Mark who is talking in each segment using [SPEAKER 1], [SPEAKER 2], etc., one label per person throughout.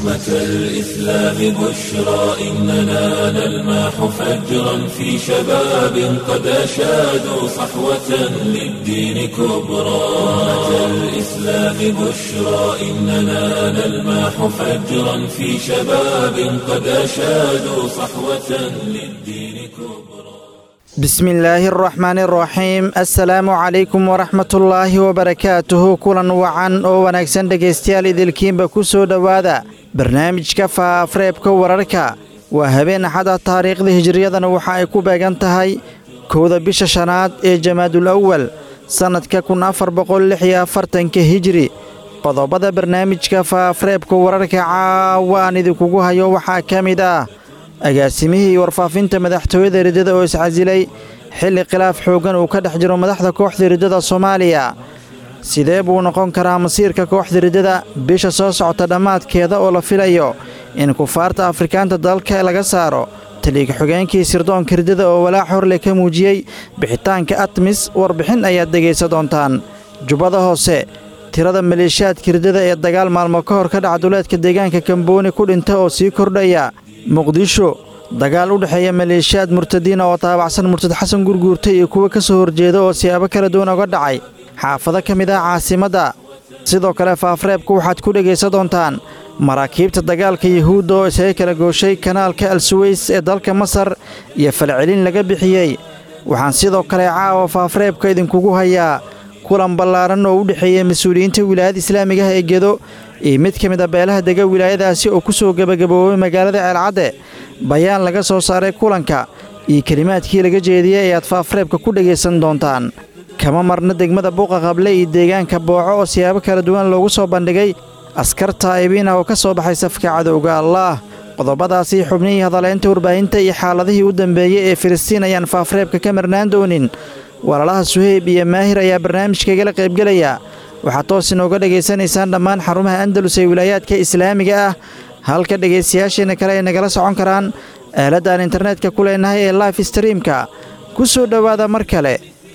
[SPEAKER 1] أمة الإسلام بشرى إننا نلمح فجرا في شباب قد أشادوا صحوة للدين كبرى أمة الإسلام بشرى إننا نلمح فجرا في شباب قد أشادوا صحوة للدين كبرى
[SPEAKER 2] بسم illaahi araxmaan araxiim assalaamu calaykum waraxmatullaahi wabarakaatuhu kulan wacan oo wanaagsan dhegaystayaal idilkiinba ku soo dhowaada barnaamijka faaafreebka wararka waa habeen axada taariikhda hijriyadana waxa ay ku beegan tahay kowda bisha shanaad ee jamaadul awal sannadka kun afar boqol lix iyo afartanka hijri qodobada barnaamijka faaafreebka wararka caawa aan idinkugu hayo waxaa ka mid ah agaasimihii warfaafinta madaxtooyada riddada oo iscasilay xilli khilaaf xooggan uu ka dhex jiro madaxda kooxda riddada soomaaliya sidee buu noqon karaa masiirka kooxda riddada bisha soo socota dhammaadkeeda oo la filayo in kufaarta afrikaanta dalka laga saaro taliig xogeenkii sirdoonka riddada oo walaac horle ka muujiyey bixitaanka atmis warbixin ayaad dhegaysa doontaan jubbada hoose tirada maleeshiyaadka riddada ee dagaal maalmo ka hor ka dhaca duleedka deegaanka kambooni ku dhinta oo sii kordhaya muqdisho dagaal u dhexeeya maleeshiyaad murtadiina oo taabacsan murtad xasan gurguurta iyo kuwa ka soo horjeeda oo siyaabo kala duwan uga dhacay xaafado ka mid ah caasimadda sidoo kale faafreebka waxaad ku dhegaysan doontaan maraakiibta dagaalka yuhuudda oo isaga kala gooshay kanaalka alsuweys ee dalka masar iyo falcelin laga bixiyey waxaan sidoo kale caawa faafreebka idinkugu hayaa kulan ballaaran oo u dhexeeya mas-uuliyiinta wilaayada islaamiga ah ee gedo iyo mid ka mid a beelaha dega wilaayadaasi oo ku soo gebagaboobay magaalada ceelcadde bayaan laga soo saaray kulanka iyo kelimaadkii laga jeediyey ayaad faafreebka ku dhegaysan doontaan kama marna degmada buuqa qable iyo deegaanka booco oo siyaabo kala duwan loogu soo bandhigay askar taa'ibiin ah oo ka soo baxay safka cadowga allaah qodobadaasii xubnihii hadaleynta warbaahinta iyo xaaladihii u dambeeyey ee filistiin ayaan faafreebka ka marnaan doonin walaalaha suheyb iyo maahir ayaa barnaamijkaigala qaybgelaya waxaad toos inooga dhegaysanaysaan dhammaan xarumaha andalus ee wilaayaadka islaamiga ah halka dhegaystayaasheenna kale ay nagala socon karaan aaladaan internetka ku leenahay ee life streamka ku soo dhowaada mar kale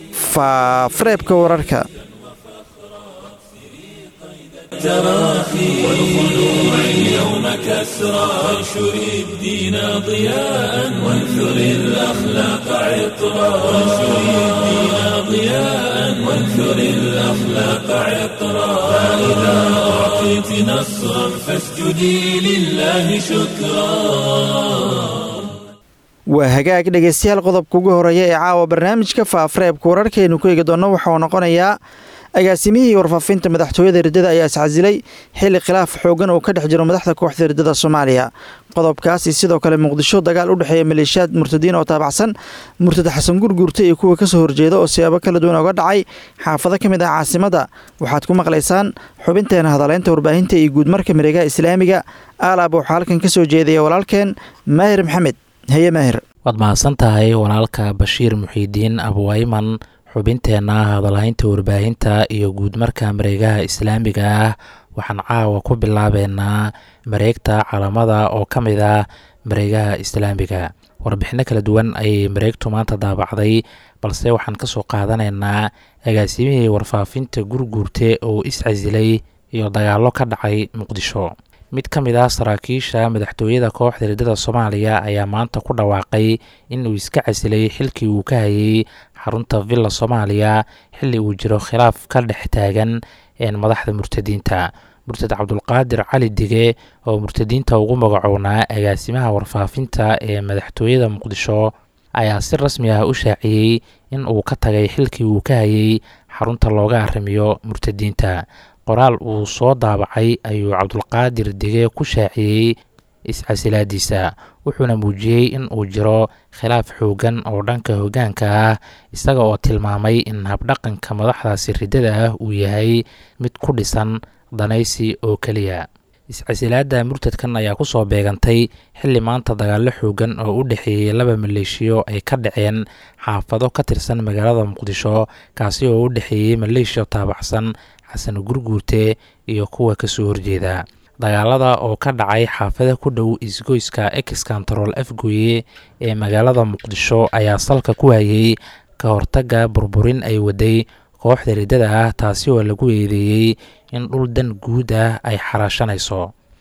[SPEAKER 2] faafreebka wararka
[SPEAKER 1] التراخي والخلوع اليوم كسرى وانشر الدين ضياء وانثر الأخلاق عطرا وانشر الدين ضياء وانثر الأخلاق عطرا فإذا أعطيت نصرا فاسجدي لله شكرا
[SPEAKER 2] waa hagaag dhegaystayaal qodobka ugu horeeya ee caawa barnaamijka faafreebka wararkaynu ku eegi doonno waxauu noqonayaa agaasimihii warfaafinta madaxtooyada riddada ayaa iscasilay xilli khilaaf xooggan uu ka dhex jiro madaxda kooxda riddada soomaaliya qodobkaasi sidoo kale muqdisho dagaal u dhexeeya maleeshiyaad murtadiin oo taabacsan murtad xasan gurguurta iyo kuwa kasoo horjeeda oo siyaabo kala duwan oga dhacay xaafado ka mid ah caasimadda waxaad ku maqlaysaan xubinteena hadaleynta warbaahinta iyo guudmarka mareegaha islaamiga aalaab waxaa halkan ka soo jeedaya walaalkeen maahir maxamed haye maahir
[SPEAKER 3] waad mahadsan tahay walaalka bashiir muxiidiin abuwayman xubinteenna hadalhaynta warbaahinta iyo guudmarka mareegaha islaamiga ah waxaan caawa ku bilaabeynaa mareegta calamada oo ka mid ah mareegaha islaamiga warbixino kala duwan ayay mareegtu maanta daabacday balse waxaan kasoo qaadanaynaa agaasimihii warfaafinta gurguurte oo iscasilay iyo dagaallo ka dhacay muqdisho mid ka mid ah saraakiisha madaxtooyada kooxda riddada soomaaliya ayaa maanta ku dhawaaqay in uu iska casilay xilkii uu ka hayay xarunta villa soomaaliya xilli uu jiro khilaaf ka dhex taagan madaxda murtadiinta murtad cabdulqaadir cali dige oo murtadiinta ugu magacownaa agaasimaha warfaafinta ee madaxtooyada muqdisho ayaa si rasmi ah u shaaciyey in uu ka tagay xilkii uu ka hayay xarunta looga arrimiyo murtadiinta qoraal uu soo daabacay ayuu cabdulqaadir dige ku shaaciyey iscasilaadiisa wuxuuna muujiyey in uu jiro khilaaf xoogan oo dhanka hoggaanka ah isaga oo tilmaamay in habdhaqanka madaxdaasi riddada ah uu yahay mid ku dhisan danaysi oo keliya iscasilaadda murtadkan ayaa kusoo beegantay xilli maanta dagaallo xoogan oo u dhexeeyey laba maleeshiyo ay ka dhaceen xaafado ka tirsan magaalada muqdisho kaasi oo u dhexeeyey maleeshiya taabacsan xasan gurguurte iyo kuwa kasoo horjeeda dagaalada oo ka dhacay xaafada ku dhow isgoyska ex control afgoye ee magaalada muqdisho ayaa salka ku hayay ka hortaga burburin ay waday kooxda riddada ah taasi oo lagu eedeeyey in dhul dan guud ah ay xaraashanayso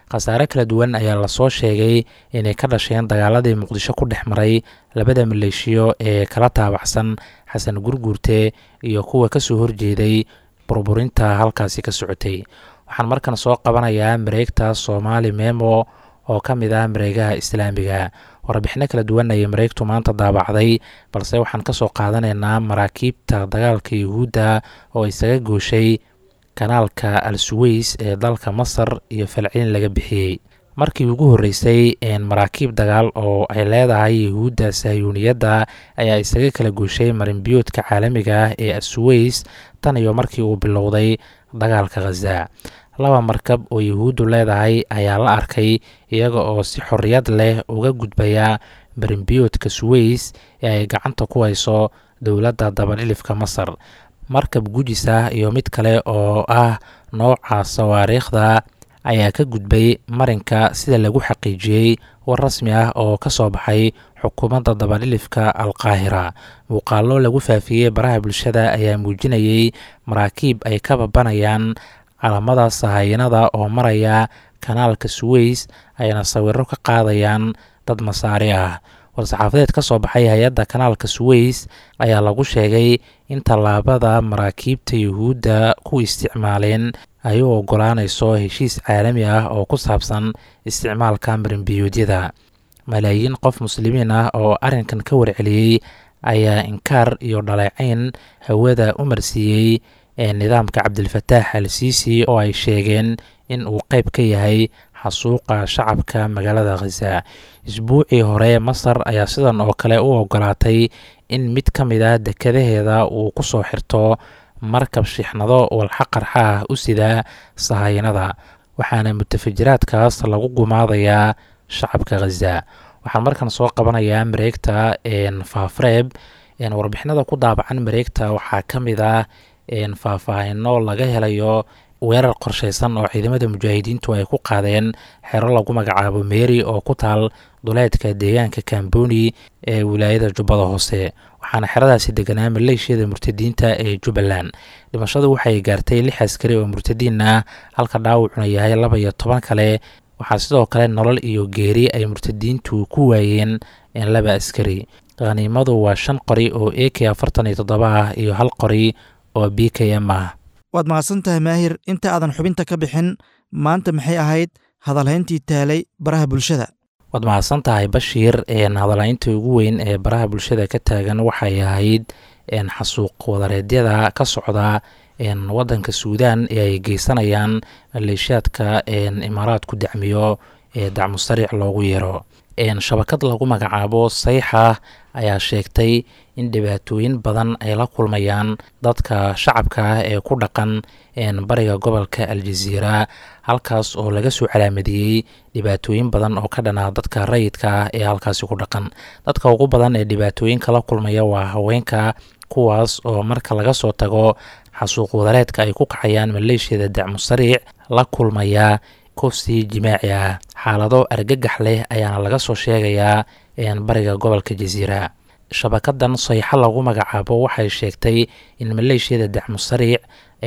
[SPEAKER 3] khasaare kala duwan ayaa lasoo sheegay inay ka dhasheen dagaaladii muqdisho ku dhex maray labada maleeshiyo ee kala taabacsan xasan gurguurte iyo kuwa kasoo horjeeday burburinta halkaasi ka socotay waxaan markan soo qabanayaa mareegta soomaali memo oo ka mid ah mareegaha islaamiga warbixino kala duwan ayay mareegtu maanta daabacday balse waxaan kasoo qaadanaynaa maraakiibta dagaalka yuhuudda oo isaga gooshay kanaalka al suweys ee dalka masar iyo falcelin laga bixiyey markii ugu horreysay maraakiib dagaal oo ay leedahay yuhuudda sahyuuniyadda ayaa isaga kala gooshay marinbiyoodka caalamiga ah ee asuweys tan iyo markii uu bilowday dagaalka khaza laba markab oo yuhuuddu leedahay ayaa la arkay iyaga oo si xorriyad leh uga gudbaya marinbiyoodka suweys ee ay gacanta ku hayso dowladda dabadhilifka masar markab gujis ah iyo mid kale oo ah nooca sawaariikhda ayaa ka gudbay marinka sida lagu xaqiijiyey war rasmi ah oo ka soo baxay xukuumadda dabadhilifka alqaahira muuqaallo lagu faafiyey baraha bulshada ayaa muujinayey maraakiib ay ka babanayaan calamada sahayanada oo maraya kanaalka suweys ayna sawiro ka qaadayaan dad masaari ah war-saxaafadeed ka soo baxay hay-adda kanaalka suweys ayaa lagu sheegay in tallaabada maraakiibta yuhuudda ku isticmaaleen ay u ogolaanayso heshiis caalami ah oo ku saabsan isticmaalka marinbiyoodyada malaayiin qof muslimiin ah oo arrinkan ka warceliyey ayaa inkaar iyo dhaleecayn hawada u marsiiyey ee nidaamka cabdilfataax al siisi oo ay sheegeen in uu qeyb ka yahay xasuuqa shacabka magaalada khaza isbuucii hore masar ayaa sidan oo kale u ogolaatay in mid ka mid ah dekadaheeda uu ku soo xirto markab shixnado walxa qarxa ah u sidaa sahayanada waxaana mutafajiraadkaas lagu gumaadayaa shacabka khaza waxaan markan soo qabanayaa mareegta faafreeb warbixinada ku daabacan mareegta waxaa ka mid ah faahfaahino laga helayo weerar qorsheysan oo ciidamada mujaahidiintu ay ku qaadeen xero lagu magacaabo meeri oo ku taal duleedka deegaanka kamboni ee wilaayada jubbada hoose waxaana xeradaasi deganaa maleeshiyada murtadiinta ee jubbaland dhimashadu waxay gaartay lix askari oo murtadiin ah halka dhaawacuna yahay laba iyo toban kale waxaa sidoo kale nolol iyo geeri ay murtadiintu ku waayeen laba askari khaniimadu waa shan qori oo a k afartan iyo toddoba ah iyo hal qori oo b k m ah
[SPEAKER 2] waad mahadsan tahay maahir inta aadan xubinta ka bixin maanta maxay ahayd hadalhayntii taalay baraha bulshada
[SPEAKER 3] waad mahadsan tahay bashiir hadalhaynta ugu weyn ee baraha bulshada ka taagan waxay ahayd xasuuq wadareedyada ka socda wadanka suudaan ee ay geysanayaan maleeshiyaadka imaaraadku dacmiyo ee dacmusariic loogu yeero shabakad lagu magacaabo sayxa ayaa sheegtay in dhibaatooyin badan ay la kulmayaan dadka shacabka ah ee ku dhaqan bariga gobolka aljaziira halkaas oo laga soo calaamadiyey dhibaatooyin badan oo ka dhanaa dadka rayidka ah ee halkaasi ku dhaqan dadka ugu badan ee dhibaatooyinka la kulmaya waa haweenka kuwaas oo marka laga soo tago xasuuq wadareedka ay ku kacayaan maleeshiyada dacmusariic la kulmaya kufsi jimaaci ah xaalado argagax leh ayaana laga soo sheegayaa bariga gobolka jasiira shabakadan sayxo lagu magacaabo waxay sheegtay in maleeshiyada dacmusariic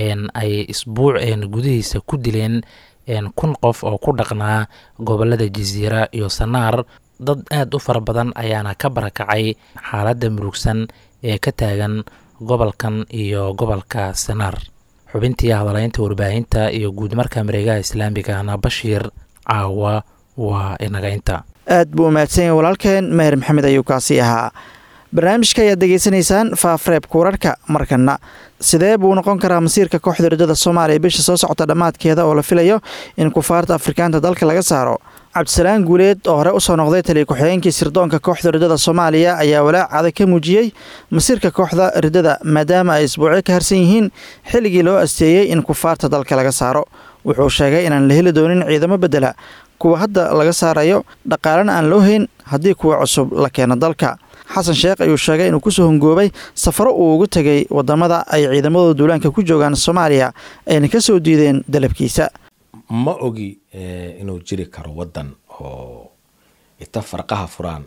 [SPEAKER 3] ay isbuuc gudihiisa ku dileen kun qof oo ku dhaqnaa gobolada jasiira iyo sanaar dad aad u fara badan ayaana ka barakacay xaaladda murugsan ee ka taagan gobolkan iyo gobolka sanaar xubintii hadalaynta warbaahinta iyo guud marka mareegaha islaamigana bashiir caawa waa inaga inta
[SPEAKER 2] aad buu umahadsan yahay walaalkeen meher maxamed ayuu kaasi ahaa barnaamijka ayaad degeysanaysaan faafreebka wararka markana sidee buu noqon karaa masiirka kooxda rajada soomaaliya bisha soo socota dhammaadkeeda oo la filayo in kufaarta afrikaanta dalka laga saaro cabdisalaan guuleed oo hore usoo noqday taliya ku-xigeenkii sirdoonka kooxda ridada soomaaliya ayaa walaac adag ka muujiyey masiirka kooxda ridada maadaama ay isbuucyo ka harsan yihiin xilligii loo asteeyey in kufaarta dalka laga saaro wuxuu sheegay inaan la heli doonin ciidamo bedela kuwa hadda laga saarayo dhaqaalena aan loo hayn haddii kuwa cusub la keeno dalka xasan sheekh ayuu sheegay inuu kusoo hongoobay safaro uu ugu tegay wadamada ay ciidamadooda duulaanka ku joogaan soomaaliya ayna ka soo diideen dalabkiisa
[SPEAKER 4] ma ogi inuu jiri karo wadan oo ita farqaha furaan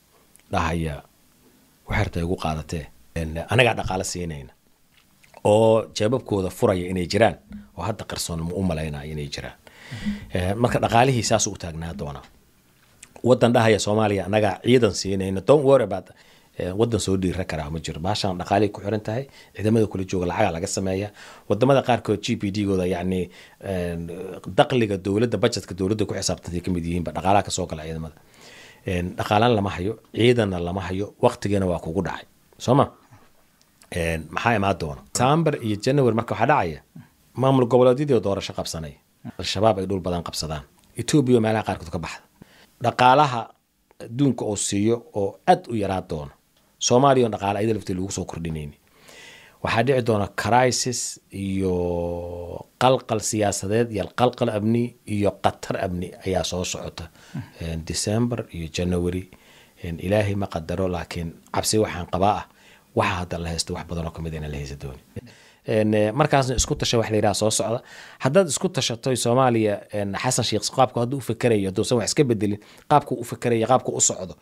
[SPEAKER 4] dhahaya waxerta igu qaadatee anagaa dhaqaalo siinayna oo jeebabkooda furaya inay jiraan oo hadda qarsoon ma u malaynaya inay jiraan marka dhaqaalihii saas u taagnaa doonaa wadan dhahaya soomaaliya anagaa ciidan siinayna don't worry about wadan soo dhiira karaa ma jiro baashaan dhaqaalay ku xiran tahay ciidamada kula jooga lacaga laga sameeya wadamada qaarkood g p d gooda yacni daqliga dowladda budgetka dowladda ku xisaabtantay kamid yihiinba dhaqaalaha kasoo gala ciidamada dhaqaalaan lama hayo ciidanna lama hayo waqtigeena waa kugu dhacay soo ma maxaa imaan doona sambar iyo january marka waxaa dhacaya maamul goboleedyadii doorasho qabsanay al-shabaab ay dhul badan qabsadaan etoobiya meelaha qaarkood ka baxda dhaqaalaha adduunka oo siiyo oo aad u yaraa doono soomaaliya on dhaqaale ayada laftii lagu soo kordhinayni waxaa dhici doona crisis iyo qalqal siyaasadeed iyo qalqal amni iyo qatar amni ayaa soo socota december iyo january ilaahay ma qadaro laakiin cabsi waxaan qabaa ah waxa hadda la haysto wax badan oo kamid inaan la haysa dooni markaasna isku tasha wax layidhaha soo socda haddaad isku tashato soomaaliya xasan sheekh qaabku hadduu u fakerayo hadduusan wax iska bedelin qaabku u fakerayo qaabku u socdo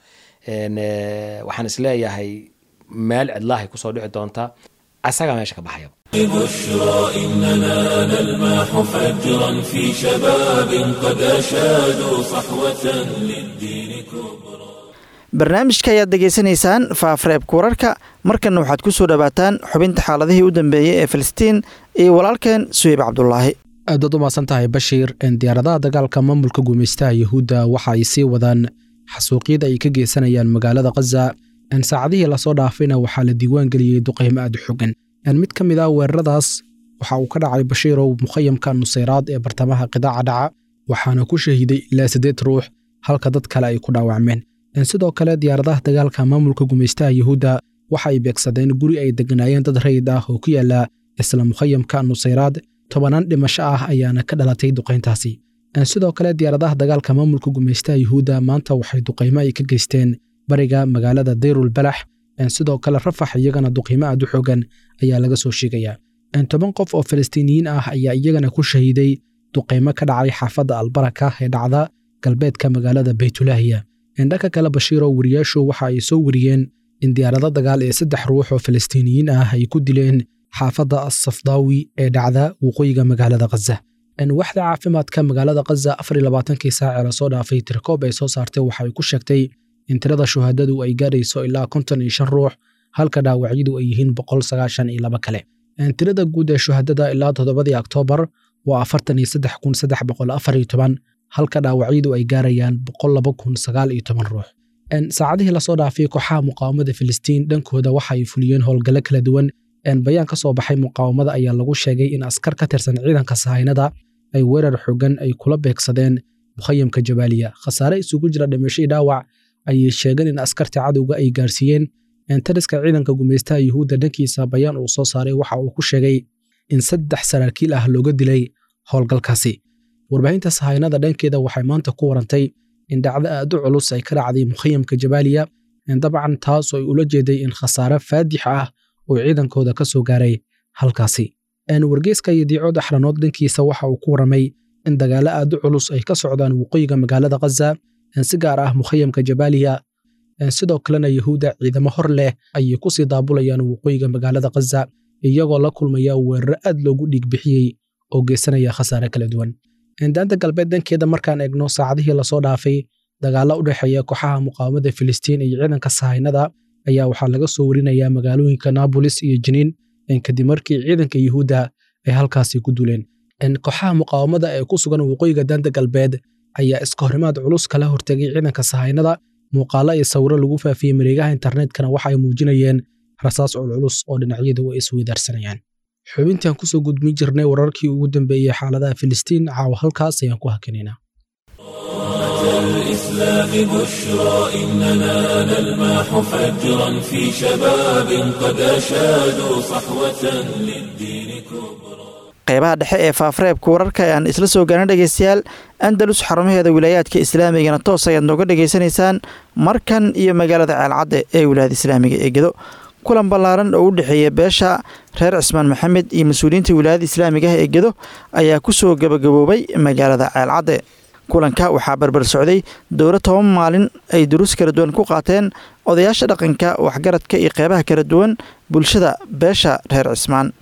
[SPEAKER 4] waxaan isleeyahay meel cidlaahay kusoo dhici doontaa asagaa meesha ka baxaya
[SPEAKER 1] بشرى إننا نلمح فجرا في شباب قد أشادوا صحوة للدين كبرى
[SPEAKER 2] barnaamijka ayaad degeysanaysaan faafareebka wararka markanna waxaad ku soo dhowaataan xubinta xaaladihii u dambeeyey ee filistiin iyo walaalkeen suheyb cabdulaahi
[SPEAKER 5] aadaad u maadsan tahay bashiir diyaaradaha dagaalka maamulka gumaystaha yuhuudda waxa ay sii wadaan xasuuqyada ay ka geysanayaan magaalada khaza saacadihii lasoo dhaafayna waxaa la diiwaan geliyey duqaymo aad u xogan mid ka mid ah weeraradaas waxa uu ka dhacay bashiirow mukhayamka nusayraad ee bartamaha qidaaca dhaca waxaana ku shahiiday ilaa siddeed ruux halka dad kale ay ku dhaawacmeen sidoo kale diyaaradaha dagaalka maamulka gumaystaha yuhuudda waxa ay beegsadeen guri ay degganaayeen dad rayid ah oo ku yaala isla mukhayamka nusayraad tobanaan dhimasho ah ayaana ka dhalatay duqayntaasi sidoo kale diyaaradaha dagaalka maamulka gumaystaha yuhuudda maanta waxay duqaymo ay ka geysteen bariga magaalada dayrul balax sidoo kale rafax iyagana duqaymo aad u xoogan ayaa laga soo sheegayaa toban qof oo falastiiniyiin ah ayaa iyagana ku shahiiday duqaymo ka dhacay xaafadda albaraka ee dhacda galbeedka magaalada baytulaahiya dhanka kale bashiiro wariyaashu waxa ay soo wariyeen in diyaarado dagaal ee saddex ruux oo falastiiniyiin ah ay ku dileen xaafadda assafdaawi ee dhacda waqooyiga magaalada khaza waxda caafimaadka magaalada khaza afar iyo labaatankii saac ee lasoo dhaafay tirkoob ay soo saartay waxa ay ku sheegtay in tirada shuhaadadu ay gaadhayso ilaa konton iyo shan ruux halka dhaawacyadu ay yihiin boqol sagaashan iyo laba kale tirada guud ee shuhaadada ilaa toddobadii oktoobar waa afartan iyo saddex kun saddex boqol afar iyo toban halka dhaawacyadu ay gaarayaan boqol laba kun sagaal iyo toban ruux saacadihii lasoo dhaafay kooxaha muqaawamada filistiin dhankooda waxa ay fuliyeen howlgallo kala duwan bayaan ka soo baxay muqaawamada ayaa lagu sheegay in askar ka tirsan ciidanka sahaynada ay weerar xogan ay kula beegsadeen mukhayamka jabaaliya khasaare isugu jira dhimasho dhaawac ayay sheegeen in askarta cadowga ay gaarsiiyeen tariska ciidanka gumaystaha yuhuudda dhankiisa bayaan uu soo saaray waxa uu ku sheegay in saddex saraakiil ah looga dilay howlgalkaasi warbaahinta sahaynada dhankeeda waxay maanta ku warantay in dhacdo aad u culus ay ka dhacday mukhayamka jabaaliya dabcan taasoo ay ula jeeday in khasaare faadix ah oo ciidankooda ka soo gaaray halkaasi wargeyska iyo diicood axranood dhankiisa waxa uu ku waramay in dagaalo aad u culus ay ka socdaan waqooyiga magaalada khaza si gaar ah mukhayamka jabaaliya sidoo kalena yahuudda ciidamo hor leh ayay ku sii daabulayaan waqooyiga magaalada khaza iyagoo la kulmaya weeraro aad loogu dhiig bixiyey oo geysanaya khasaare kala duwan daanta galbeed dankeeda markaan eegno saacadihii lasoo dhaafay dagaalo u dhexeeya kooxaha muqaawamada filistiin iyo ciidanka sahaynada ayaa waxaa laga soo warinayaa magaalooyinka naabolis iyo jiniin kadib markii ciidanka yuhuudda ay halkaasi ku duleen kooxaha muqaawamada ee ku sugan waqooyiga daanta galbeed ayaa iska horimaad culus kala hortegay ciidanka sahaynada muuqaalo iyo sawiro lagu faafiyey mareegaha internetkana waxa ay muujinayeen rasaas culculus oo dhinacyadu ay isweydaarsanayaan xubintaan kusoo gudbin jirnay wararkii ugu dambeeyey xaaladaha filistiin caawa halkaas ayaan ku hakinaynaa
[SPEAKER 1] الإسلام بشرى إننا نلمح فجرا في شباب قد أشادوا صحوة للدين كبرى
[SPEAKER 2] qeybaha dhexe ee faafareebka wararka ayaan isla soo gaarna dhegeystayaal andalus xarumaheeda wilaayaadka islaamigana toos ayaad nooga dhegaysanaysaan markan iyo magaalada ceelcadde ee wilaayada islaamiga ee gedo kulan ballaaran oo u dhexeeya beesha reer cismaan maxamed iyo mas-uuliyiinta wilaayada islaamiga ah ee gedo ayaa ku soo gabagaboobay magaalada ceelcadde kulanka waxaa barbar socday dowlo toban maalin ay duruus kala duwan ku qaateen odayaasha dhaqanka waxgaradka iyo qeybaha kala duwan bulshada beesha reer cismaan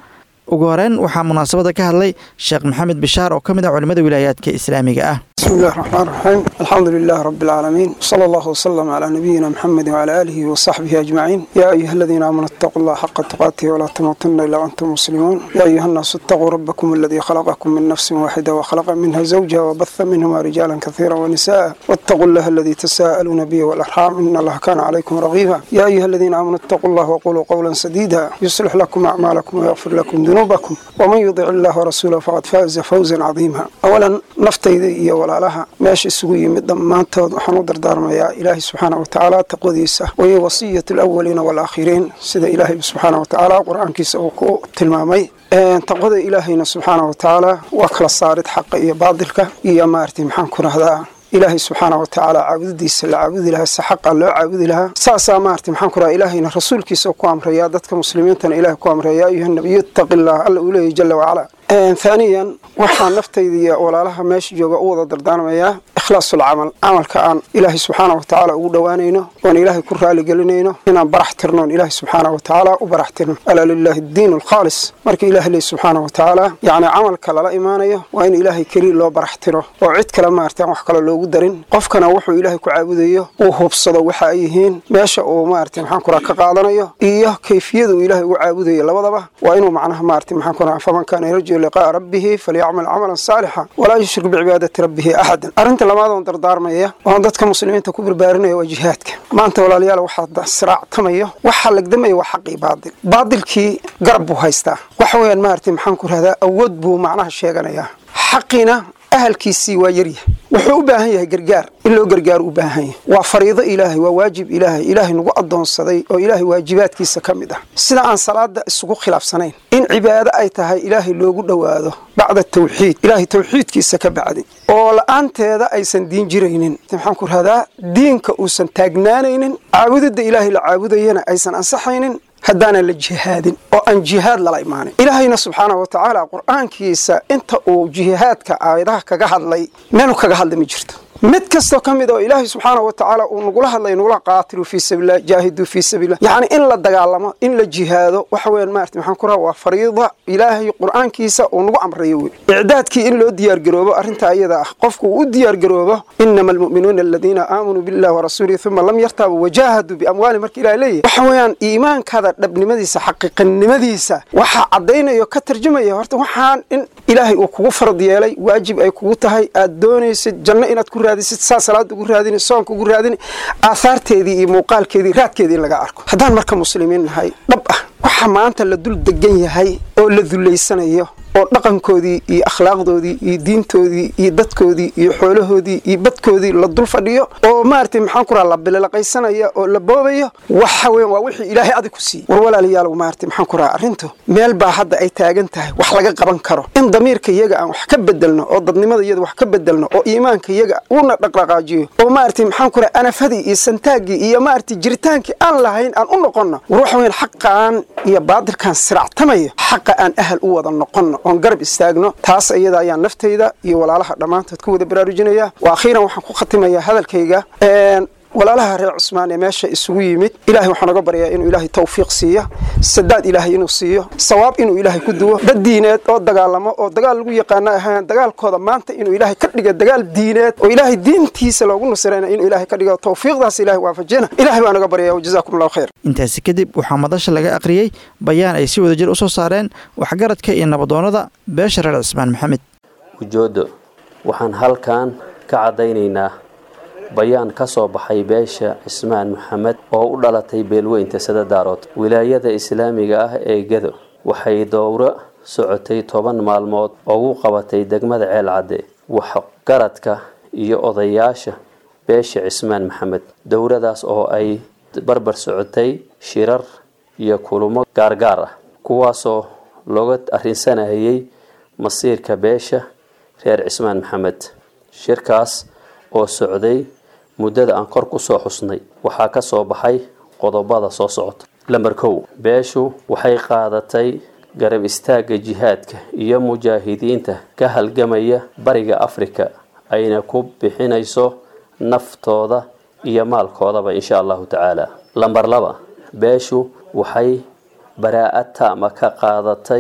[SPEAKER 2] ugu horeyn waxaa munaasabada ka hadlay sheekh maxamed bishaar oo ka mid ah culimmada wilaayaadka islaamiga ah
[SPEAKER 6] بسم الله الرحمن الرحيم الحمد لله رب العالمين صلى الله وسلم على نبينا محمد وعلى آله وصحبه أجمعين يا أيها الذين آمنوا اتقوا الله حق تقاته ولا تموتن إلا وأنتم مسلمون يا أيها الناس اتقوا ربكم الذي خلقكم من نفس واحدة وخلق منها زوجها وبث منهما رجالا كثيرا ونساء واتقوا الله الذي تساءلون به والأرحام إن الله كان عليكم رغيبا يا أيها الذين آمنوا اتقوا الله وقولوا قولا سديدا يصلح لكم أعمالكم ويغفر لكم ذنوبكم ومن يطع الله ورسوله فقد فاز فوزا عظيما أولا نفتيدي ولا laha meesha isugu yimid dhammaantood waxaan u dardaarmayaa ilaahay subxaana wa tacaala taqwadiisa waya wasiyat alawaliina waalaakhiriin sida ilaahay subxaana wa tacaala qur-aankiisa uu ku tilmaamay taqwada ilaahayna subxaana wa tacaala waa kala saarid xaqa iyo baadilka iyo maaragtay maxaan ku rahdaa ilaahay subxaana wa tacaala caabudidiisa la caabudi lahaa si xaqa loo caabudi lahaa saasaa maaragtay maxaan ku rahaa ilaahayna rasuulkiisa ku amrayaa dadka muslimiintana ilahay ku amraya ayuha nabiyu ittaqi illah alla uu leeyahy jala wacala haaniyan waxaan naftayda iyo walaalaha meesha jooga u wada dardaarmayaa ikhlaasul camal camalka aan ilaahay subxaana wa tacaala ugu dhowaanayno oon ilaahay ku raaligelinayno inaan barax tirno oon ilaahay subxaana wa tacaala u barax tirno alaa lilahi addiin alkhaalis marka ilahay leey subxaana wa tacaala yacni camalka lala imaanayo waa in ilaahay keliya loo barax tiro oo cid kale maarata aan wax kale loogu darin qofkana wuxuu ilaahay ku caabudayo uu hubsado waxa ay yihiin meesha uu maarata maxaan ku raha ka qaadanayo iyo kayfiyada uu ilaahay ugu caabudayo labadaba waa inuu macnaha maarata maxaan ku raha faman kaana yarju liqaa'a rabbihi falyacmal camalan saalixa walaa yushrik bicibaadati rabbihi axadan arrinta labaad oon dardaarmaya oon dadka muslimiinta ku barbaarinaya waa jihaadka maanta walaalayaal waxaa siraactamayo waxaa lagdamaya waa xaqii baadil baadilkii garab buu haystaa waxa weeyaan maarata maxaan ku rahdaa awood buu macnaha sheeganayaa xaqiina ahalkiisii waa yaryahay wuxuu u baahan yahay gargaar in loo gargaaro u baahan yahay waa fariido ilaahay waa waajib ilaahay ilaahay nagu addoonsaday oo ilaahay waajibaadkiisa ka mid ah sida aan salaada isugu khilaafsanayn in cibaado ay tahay ilaahay loogu dhowaado bacda tawxiid ilaahay tawxiidkiisa ka bacdi oo la-aanteeda aysan diin jiraynin maxaan ku rahdaa diinka uusan taagnaanaynin caabudidda ilaahay la caabudayana aysan ansaxaynin haddaanan la jihaadin oo aan jihaad lala imaanin ilaahayna subxaana wa tacaala qur-aankiisa inta uu jihaadka aayadaha kaga hadlay meelu kaga hadlay ma jirto mid kastoo ka mid oo ilaahay subxaana wa tacaala uu nagula hadlay nagula qaatilu fii sabiillah jaahiduu fii sabiillah yacni in la dagaalamo in la jihaado waxa weeyaan maarata maxaan ku raha waa fariida ilaahay qur-aankiisa uu nagu amrayo wey icdaadkii in loo diyaargaroobo arrintaa iyada ah qofku uu u diyaargaroobo inama almu'minuuna aladiina aamanuu billahi warasuulihi uma lam yartaabuu wajaahaduu biamwaali marka ilahay leeyahy waxa weeyaan iimaankaada dhabnimadiisa xaqiiqanimadiisa waxaa caddaynayo ka tarjumaya horta waxaan in ilaahay uu kugu farad yeelay waajib ay kugu tahay aad doonaysid janno inaad ku raadisid saa salaada ugu raadini soonka ugu raadini aahaarteedii iyo muuqaalkeedii raadkeedii in laga arko haddaan marka muslimiin nahay dhab ah waxa maanta la dul degan yahay oo la dullaysanayo oo dhaqankoodii iyo akhlaaqdoodii iyo diintoodii iyo dadkoodii iyo xoolahoodii iyo badkoodii la dul fadhiyo oo maaragtay maxaan ku raha la bililaqaysanaya oo la boobayo waxa weyan waa wixii ilaahay adig ku siiyey war walaalayaal maaragtay maxaan ku raha arrintu meel baa hadda ay taagan tahay wax laga qaban karo in damiirka iyaga aan wax ka bedelno oo dadnimada iyada wax ka bedelno oo iimaanka iyaga una dhaqdhaqaajiyo oo maaragtay maxaan ku raha anafadii iyo santaaggii iyo maaragtay jiritaankii aan lahayn aan u noqonno war waxa weyan xaqaan iyo baadilkaan siractamayo xaqa aan ahal u wada noqonno oon garab istaagno taas iyada ayaa naftayda iyo walaalaha dhammaantood ku wada baraarujinaya wa akhiiran waxaan ku khatimayaa hadalkayga walaalaha reer cusmaan ee meesha isugu yimid ilahay waxaan oga baryaa inuu ilaahay tawfiiq siiyo sadaad ilaahay inuu siiyo sawaab inuu ilaahay ku duwo dad diineed oo dagaalamo oo dagaal lagu yaqaano ahaan dagaalkooda maanta inuu ilaahay ka dhiga dagaal diineed oo ilaahay diintiisa loogu nusrayna inuu ilaahay ka dhigo tawfiiqdaas ilahay waafajina ilahay baan oga baryaa wajazaakum allahu khayr
[SPEAKER 2] intaasi kadib waxaa madasha laga aqriyey bayaan ay si wadajir u soo saareen waxgaradka iyo nabadoonnada beesha reer cismaan maxamed
[SPEAKER 7] ujooddo waxaan halkan ka caddaynaynaa bayaan ka soo baxay beesha cismaan maxamed oo u dhalatay beelweynta sadadaarood wilaayada islaamiga ah ee gedo waxay dowro socotay toban maalmood ugu qabatay degmada ceelcadde waxgaradka iyo odayaasha beesha cismaan maxamed dowradaas oo ay barbar socotay shirar iyo kulamo gaargaar ah kuwaasoo looga arrinsanayay masiirka beesha reer cismaan maxamed shirkaas oo socday muddada aan kor ku soo xusnay waxaa ka soo baxay qodobada soo socota lamber kow beeshu waxay qaadatay garab istaagga jihaadka iyo mujaahidiinta ka halgamaya bariga afrika ayna ku bixinayso naftooda iyo maalkoodaba insha allahu tacaala lamber laba beeshu waxay baraa-ad taama ka qaadatay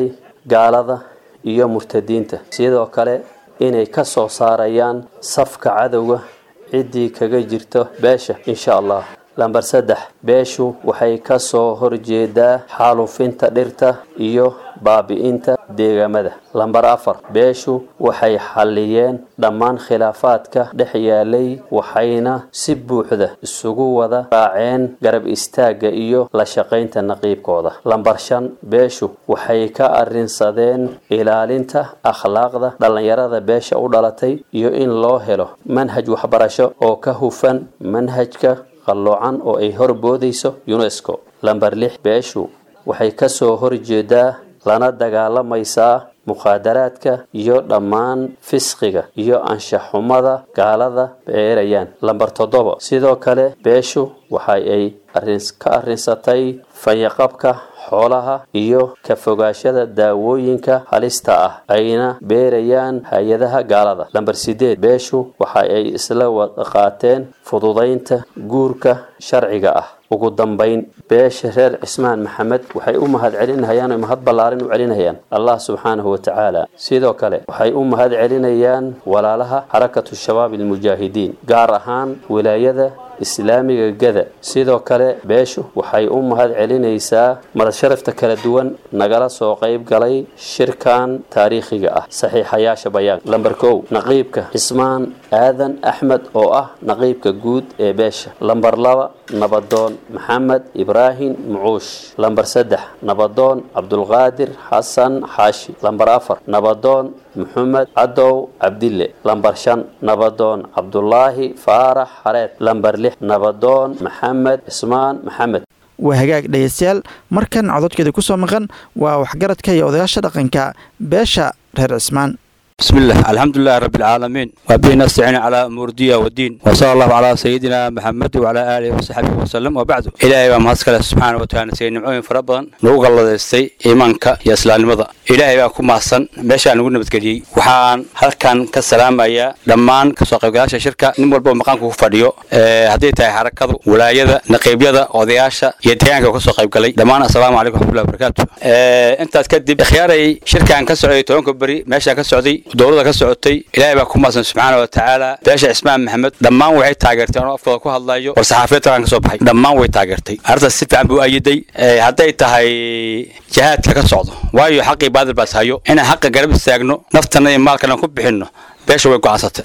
[SPEAKER 7] gaalada iyo murtadiinta sidoo kale inay ka soo saarayaan safka cadowga ciddii kaga jirto beesha insha allah lambar saddex beeshu waxay ka soo horjeedaa xaalufinta dhirta iyo baabi'inta deegaamada lambar afar beeshu waxay xalliyeen dhammaan khilaafaadka dhex yaalay waxayna si buuxda isugu wada raaceen garab istaagga iyo la shaqaynta naqiibkooda lambar shan beeshu waxay ka arrinsadeen ilaalinta akhlaaqda dhallinyarada beesha u dhalatay iyo in loo helo manhaj waxbarasho oo ka hufan manhajka qalloocan oo ay horboodayso unesco lambar lix beeshu waxay ka soo horjeedaa lana dagaalamaysaa mukhaadaraadka iyo dhammaan fisqiga iyo anshaxumada gaalada beerayaan lambar toddoba sidoo kale beeshu waxa ay ka arrinsatay fayaqabka xoolaha iyo ka fogaashada daawooyinka halista ah ayna beerayaan hay-adaha gaalada lambar sideed beeshu waxa ay isla wada qaateen fududaynta guurka sharciga ah ugu dambayn beesha reer cismaan maxamed waxay u mahad celinayaan oo mahad ballaarin u celinayaan allah subxaanahu watacaala sidoo kale waxay u mahad celinayaan walaalaha xarakatu shabaab almujaahidiin gaar ahaan wilaayada islaamiga gada sidoo kale beeshu waxay u mahad celinaysaa madasharafta kala duwan nagala soo qayb galay shirkan taariikhiga ah saxiixayaasha bayaan lambar kow naqiibka cismaan aadan axmed oo ah naqiibka guud ee beesha lambar laba nabadoon maxamed ibraahim mucuush lambar saddex nabadoon cabdulqaadir xasan xaashi lambar afar nabadoon maxamed cadow cabdille lambar shan nabadoon cabdulaahi faarax xareed lambar lix nabadoon maxamed cismaan maxamed
[SPEAKER 2] waa hagaag dhegeystayaal markan cododkeeda ku soo maqan waa waxgaradka iyo odayaasha dhaqanka beesha reer cismaan
[SPEAKER 8] بسم الله الحمد لله رب العالمين وبه نستعين على أمور الدنيا والدين وصلى الله على سيدنا محمد وعلى آله وصحبه وسلم وبعد إلهي وما هسكال سبحانه وتعالى سيدنا نعوين فربضا نوغ الله دستي إيمانك يا سلام المضى إلهي وكم محسن باشا نقول نبتكلي وحان هل كان كسلام أيا لمان كسوق قلاشة شركة نمول بو مقامك فاديو هدي تاي حركة ولاية نقيب يدا وضياشة يديانك كسوق قلي لمان السلام عليكم ورحمة الله وبركاته أنت تكذب خياري شركة أن كسعودي تونك بري ماشي كسعودي dowlada ka socotay ilaahay baa ku maasan subxaana wa tacaala beesha cismaan maxamed dhammaan waxay taageertay anoo afkooda ku hadlayo war saxaafiyad talaan ka soo baxay dhammaan way taageertay arrintaas si fiican buu ayiday hadday tahay jihaadka ka socdo waayo xaqii baadil baas hayo inaan xaqa garab istaagno naftana iyo maalkana ku bixinno beesha way go'aansatay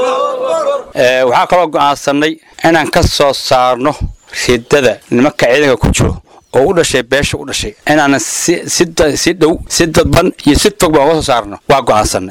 [SPEAKER 8] waxaa kaloo go'aansanay inaan ka soo saarno ridada nimanka ciidanka ku jiro oo u dhashay beesha u dhashay inaanan si dhow si dadban iyo si fog baan uga soo saarno waa go'aansanay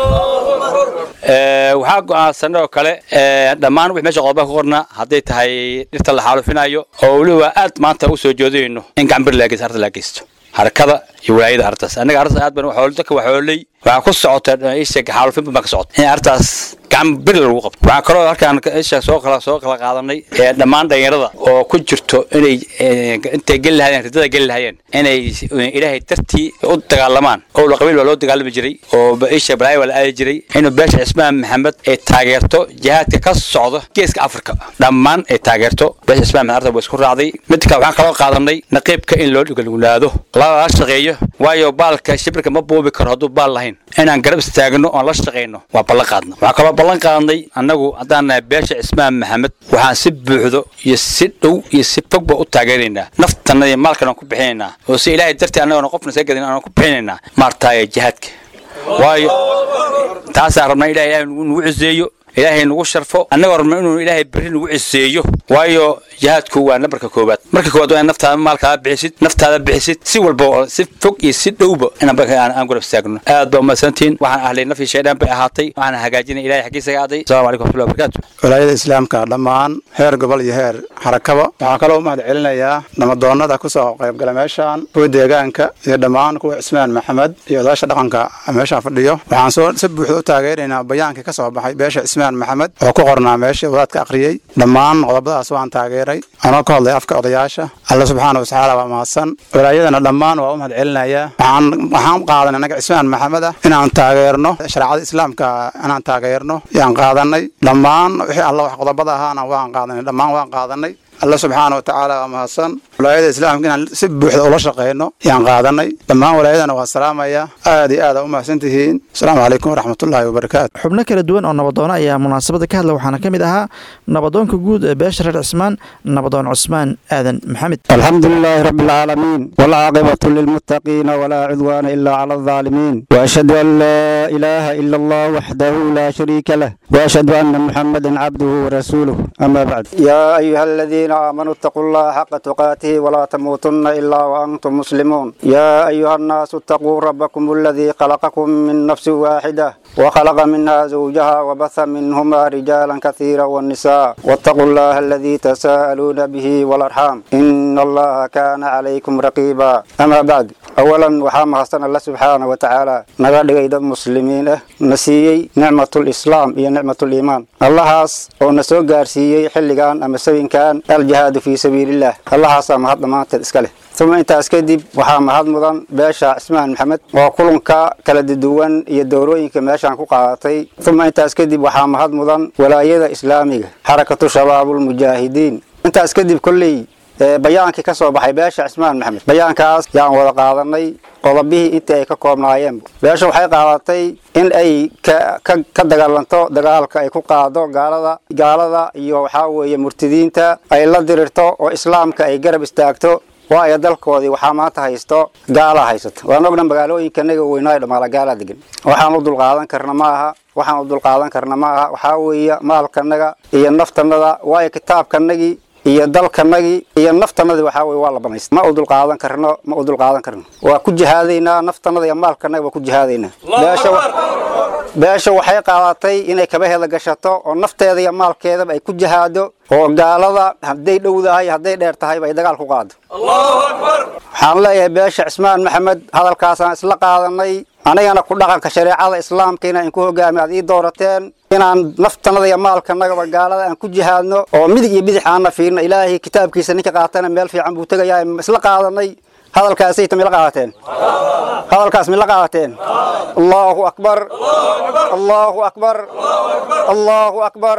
[SPEAKER 8] waxaa go'aansanay oo kale dhammaan wix meesha qodoba ku qornaa hadday tahay dhirta la xaalufinayo oo weliba aad maanta u soo jeedinayno in gacambir laageysto arrinta laa geysto harakada iyo walaayada arrintaas annaga arrintaas aad baan dadka waxooley waxaa ku socota isha xaalufin baa ka socota in arrintaas gacan bir lagu qabto waxaa kaloo halkaan isha soo kala soo kala qaadanay ee dhammaan dhalinyarada oo ku jirto inay intay geli lahayeen ridada geli lahayeen inay ilaahay dartii u dagaalamaan oo la qabiil baa loo dagaalami jiray oo isha balaayo waa la aadi jiray inuu beesha cismaan maxamed ay taageerto jihaadka ka socda geeska afrika dhammaan ay taageerto beesha cismaan maxamed arta waa isku raacday mid kale waxaan kaloo qaadanay naqiibka in loo dhigalaado lala shaqeeyo waayo baalka shibirka ma buubi karo hadduu baal lahayn inaan garab istaagno oon la shaqayno waa ballan qaadna waxaa kaloo ballan qaadnay annagu haddaan nahay beesha cismaan maxamed waxaan si buuxdo iyo si dhow iyo si fogba u taageeraynaa naftana iyo maalkana aan ku bixinaynaa oo si ilaahay dartii annagona qofna saga gadin aan ku bixinaynaa maartaaya jihaadka waayo taasaan rabnaa ilahay ilahay nagu ciseeyo ilaahay nagu sharfo annagoo rabna inuu ilaahay berri nagu ciseeyo waayo jihaadku waa nabarka koowaad marka koowaad waa in naftaada maalkaada bixisid naftaada bixisid si walba oo si fog iyo si dhowba inaan aan gurab istaagno aad baa umahadsantihiin waxaan ahlay nafii shaydaan bay ahaatay waxaan hagaajinay ilahay xaggiisa ga aaday assalamu calaykum waxmatullahi wabarakaatu
[SPEAKER 9] walaayada islaamka dhammaan heer gobol iyo heer xarakaba waxaan kaloo u mahad celinayaa namadoonada kusoo qaybgala meeshaan kuwa deegaanka iyo dhammaan kuwa cismaan maxamed iyo odaasha dhaqanka meeshaan fadhiyo waxaan soo si buuxda u taageeraynaa bayaankii ka soo baxay beesha cismaan maxamed oo ku qornaa meeshii wadaadka akhriyey dhammaan qodobadaas waan taageeray anoo ka hadlay afka odayaasha alla subxaana watacaala waa mahadsan walaayadana dhammaan waa u mahad celinayaa waxaan waxaan qaadanay annaga cismaan maxamed ah inaan taageerno shareecada islaamka inaan taageerno yaan qaadanay dhammaan wixii alla wax qodobada ahaana waan qaadanay dhammaan waan qaadanay alla subxaana watacaala waa mahadsan walaayada islaamka inaan si buuxda ula shaqeyno yaan qaadanay dhammaan walaayadana waa salaamaya aad iyo aad aa u mahadsan tihiin asalaamu calaykum waraxmatullaahi wabarakaatu
[SPEAKER 2] xubno kala duwan oo nabadoona ayaa munaasabada ka hadla waxaana ka mid ahaa nabadoonka guud ee beesha reer cismaan nabadoon cusmaan aadan maxamed
[SPEAKER 10] الحمد لله رب العالمين والعاقبة للمتقين ولا عدوان إلا على الظالمين وأشهد أن لا إله إلا الله وحده لا شريك له وأشهد أن محمدا عبده ورسوله أما بعد
[SPEAKER 11] يا أيها الذين آمنوا اتقوا الله حق تقاته ولا تموتن إلا وأنتم مسلمون يا أيها الناس اتقوا ربكم الذي خلقكم من نفس واحدة وخلق منها زوجها وبث منهما رجالا كثيرا والنساء واتقوا الله الذي تساءلون به والأرحام إن الله كان عليكم رقيبا أما بعد أولا وحام حسن الله سبحانه وتعالى نغا دغيد مسلمين اه نسيي نعمة الإسلام هي نعمة الإيمان الله هاس oo na soo gaarsiiyey xilligan ama sabinkan aljihaadu fii sabiilillaah allahaasaa mahad dhammaanteed iska leh uma intaas kadib waxaa mahad mudan beesha cismaan maxamed oo kulanka kala duwan iyo dowrooyinka meeshaan ku qaadatay uma intaas kadib waxaa mahad mudan walaayada islaamiga xarakatu shabaabulmujaahidiin intaas kadib kolley bayaankii ka soo baxay beesha cismaan maxamed bayaankaas yaan wada qaadanay qodobihii intii ay ka koobnaayeen beesha waxay qaadatay in ay ka dagaalanto dagaalka ay ku qaado gaalada gaalada iyo waxaa weeye murtidiinta ay la dirirto oo islaamka ay garab istaagto waayo dalkoodii waxaa maanta haysto gaala haysato waan ogna magaalooyinkanaga weynaayo dhamaala gaala degan waxaan u dulqaadan karna ma aha waxaan u dulqaadan karna ma aha waxaa weeye maalkanaga iyo naftanada waayo kitaabkanagii iyo dalkanagii iyo naftanadii waxaa weye waa la banaysta ma u dulqaadan karno ma u dulqaadan karno waa ku jihaadaynaa naftanada iyo maalkanaga waa ku jihaadaynaa beesha beesha waxay qaadatay inay kabaheeda gashato oo nafteeda iyo maalkeedaba ay ku jihaado oo gaalada hadday dhowdahay hadday dheer tahayba ay dagaal ku qaado waxaan leeyahay beesha cismaan maxamed hadalkaasaan isla qaadanay anigana ku dhaqanka shareecada islaamka inaan inku hogaami aad ii doorateen inaan naftanada iyo maalkanagaba gaalada aan ku jihaadno oo midig iyo bidix aanna fiirno ilaahay kitaabkiisa ninka qaatana meel fiican buu tegayaa isla qaadanay hadalkaasayta mila qaadateen hadalkaas mila qaadateen allahu akbar allahu akbar allahu akbar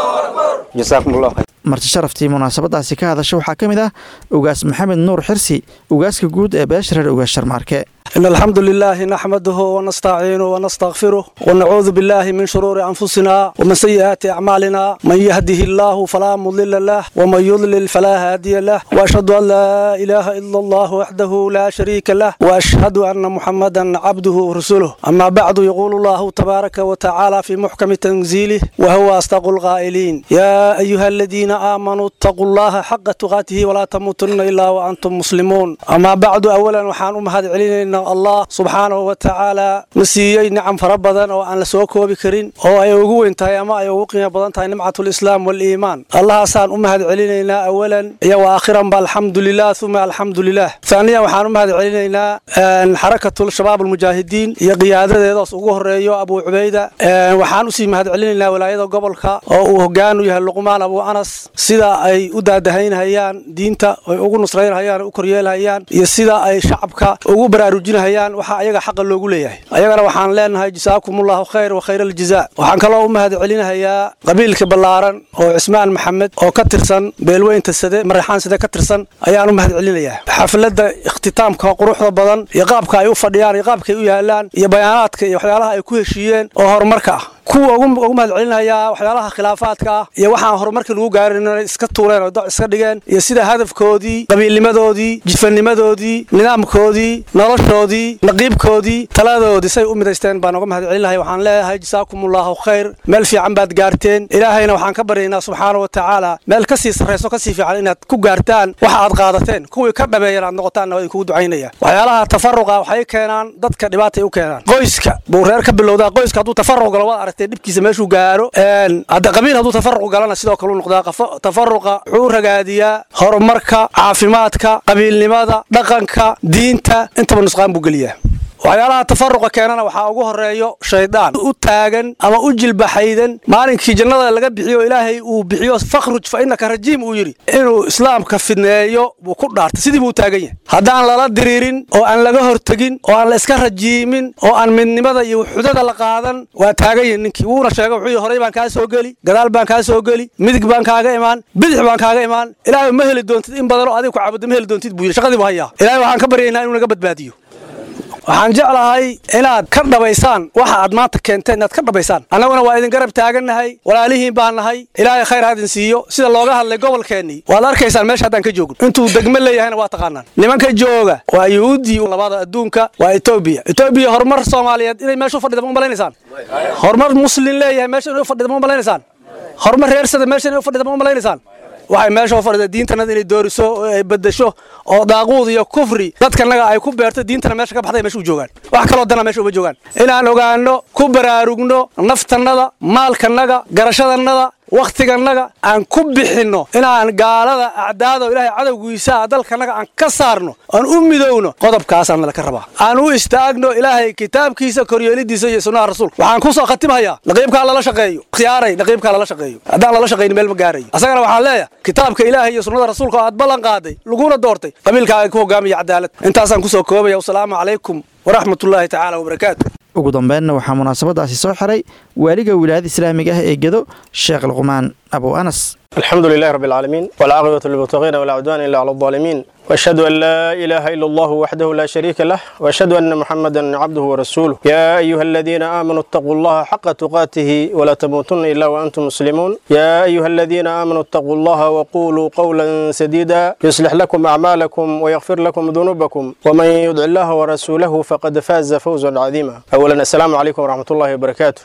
[SPEAKER 11] jasaakum allah khayr
[SPEAKER 2] marti sharaftii munaasabadaasi ka hadasha waxaa ka mid ah ugaas maxamed nuur xirsi ugaaska guud ee beesha reer ugaas sharmaarke
[SPEAKER 12] إن الحمد لله نحمده ونستعينه ونستغفره ونعوذ بالله من شرور أنفسنا ومن سيئات أعمالنا من يهده الله فلا مضل له ومن يضلل فلا هادي له وأشهد أن لا إله إلا الله وحده لا شريك له وأشهد أن محمدا عبده ورسوله أما بعد يقول الله تبارك وتعالى في محكم تنزيله وهو أصدق القائلين يا أيها الذين آمنوا اتقوا الله حق تقاته ولا تموتن إلا وأنتم مسلمون أما بعد أولا وحان أمهد علينا allah subxaanahu wa tacaala na siiyey nicam fara badan oo aan la soo koobi karin oo ay ugu weyn tahay ama ay ugu qiimo badan tahay nimcatulislaam waliimaan allahaasaan u mahad celinaynaa awalan iyo wa aakhiranba alxamdulilah uma alxamdulilah haaniyan waxaan u mahad celinaynaa xarakatul shabaab almujaahidiin iyo qiyaadadeedaas ugu horeeyo abuu cubayda waxaan usii mahad celinaynaa walaayada gobolka oo uu hogaan u yahay luqmaan abuu anas sida ay u daadahaynhayaan diinta ay ugu nusraynhayaan u koryeelhayaan iyo sida ay shacabka ugu baraarujinhayaan waxa ayaga xaqa loogu leeyahay ayagana waxaan leenahay jasaakumullahu khayr wa khayr aljazaa waxaan kaloo u mahad celinahayaa qabiilka ballaaran oo cismaan maxamed oo ka tirsan beelweynta sade maraxaan sade ka tirsan ayaan u mahad celinayaa xafladda ikhtitaamka quruxda badan iyo qaabka ay u fadhiyaan iyo qaabka ay u yaalaan iyo bayaanaadka iyo waxyaalaha ay ku heshiiyeen oo horumarka ah kuwa ugu mahad celinayaa waxyaalaha khilaafaadka ah iyo waxaan horumarkii lagu gaarin inay iska tuuleen oo doc iska dhigeen iyo sida hadafkoodii qabiilnimadoodii jidfanimadoodii nidaamkoodii noloshoodii naqiibkoodii taladoodii say u midaysteen baan uga mahad celinahay waxaan leeyahay jasaakumullahu khayr meel fiican baad gaarteen ilaahayna waxaan ka baryaynaa subxaana wa tacaala meel kasii sarrayso kasii fiican inaad ku gaartaan waxa aad qaadateen kuwii ka dhameeyan aad noqotaanna waa idinkugu ducaynaya waxyaalaha tafaruqa waxay keenaan dadka dhibaatay u keenaan qoyska buu reer ka bilowdaa qoyska hadduu tafaruq galo waad aragtee dhibkiisa meeshuu gaaro hadda qabiil hadduu tafaruq galana sidoo kale u noqdaa tafaruqa wuxuu ragaadiyaa horumarka caafimaadka qabiilnimada dhaqanka diinta intaba nusqaan buu geliyaa waxyaalaha tafaruqa keenana waxaa ugu horeeyo shaydaan u taagan ama u jilbaxaydan maalinkii jannada laga bixiyo ilaahay uu bixiyo fakhruj fa innaka rajiim uu yidhi inuu islaamka fidneeyo buu ku dhaartay sidii buu u taagan yahay haddaan lala diriirin oo aan laga hortegin oo aan la iska rajiimin oo aan midnimada iyo wuxudada la qaadan waa taagan yahay ninkii wuuna sheegay wuxuu yidhi horey baan kaa soo geli gadaal baan kaa soo geli midig baan kaaga imaan bidix baan kaaga imaan ilaahay ma heli doontid in badan oo adiga ku caabudda ma heli doontid buu yidhi shaqadii buu hayaa ilaahay waxaan ka baryaynaa inuu naga badbaadiyo waxaan jeclahay inaad ka dhabaysaan waxa aad maanta keenteen inaad ka dhabaysaan annaguna waa idin garab taagannahay walaalihiin baan nahay ilaahay khayr ha idin siiyo sida looga hadlay gobolkeennii waad arkaysaan meesha haddaan ka joogno intuu degmo leeyahayna waa taqaanaan nimanka jooga waa yuhuuddii labada adduunka waa etoobiya etoobiya horumar soomaaliyeed inay meesha u fadhida ma malaynaysaan horumar muslin leeyahay meesha inay u fadhida ma malaynaysaan horumar reersada meesha inay u fadhida ma malaynaysaan waxay meesha u fadhida diintanada inay dooriso oo ay bedesho oo daaquud iyo kufri dadkanaga ay ku beerto diintana meesha ka baxday meesha u joogaan wax kaloo dana meesha uma joogaan inaan ogaano ku baraarugno naftannada maalkanaga garashadannada wakhtiganaga aan ku bixinno inaan gaalada acdaada oo ilaahay cadowgiisa dalkanaga aan ka saarno aan u midowno qodobkaasaan nala ka rabaa aan u istaagno ilaahay kitaabkiisa koryeelidiisa iyo sunnaha rasuulka waxaan ku soo khatimhayaa naqiibkaa lala shaqeeyo khiyaaray naqiibkaa lala shaqeeyo haddaan lala shaqayni meel ma gaarayo asagana waxaan leeyahay kitaabka ilaahay iyo sunnada rasuulka oo aad ballan qaaday laguna doortay qabiilkaaga ku hogaamiya cadaalad intaasaan kusoo koobaya wasalaamu calaykum waraxmat ullaahi tacaala wabarakaatu
[SPEAKER 2] ugu dambeynna waxaa munaasabadaasi soo xiray waaliga wilaayada islaamiga ah ee gedo sheekh luqmaan abu anas
[SPEAKER 13] الحمد لله رب العالمين والعاقبة للمتقين ولا عدوان إلا على الظالمين وأشهد أن لا إله إلا الله وحده لا شريك له وأشهد أن محمدا عبده ورسوله يا أيها الذين آمنوا اتقوا الله حق تقاته ولا تموتن إلا وأنتم مسلمون يا أيها الذين آمنوا اتقوا الله وقولوا قولا سديدا يصلح لكم أعمالكم ويغفر لكم ذنوبكم ومن يدع الله ورسوله فقد فاز فوزا عظيما أولا السلام عليكم ورحمة الله وبركاته